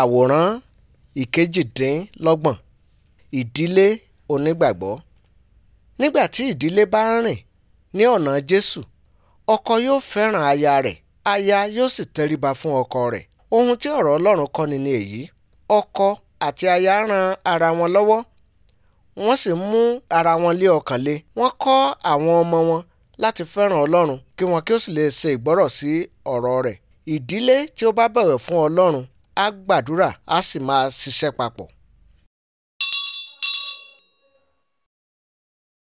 àwòrán ìkejìdínlọ́gbọ̀n ìdílé onígbàgbọ́ nígbà tí ìdílé bá ń rìn ní ọ̀nà jésù ọkọ yóò fẹ́ràn aya rẹ̀ aya yóò sì tẹríba fún ọkọ rẹ̀ ohun tí ọ̀rọ̀ ọlọ́run kọ́ni ni èyí ọkọ àti aya ran ara wọn lọ́wọ́ wọ́n sì mú ara wọn lé ọkàn le wọ́n kọ́ àwọn ọmọ wọn láti fẹ́ràn ọlọ́run kí wọn kí ó sì lè ṣe ìgbọ́rọ̀ sí ọ̀rọ̀ rẹ̀ ìdílé tí ó bá bọ̀wọ̀ fún ọlọ́run á gbàdúrà á sì máa ṣiṣẹ́ papọ̀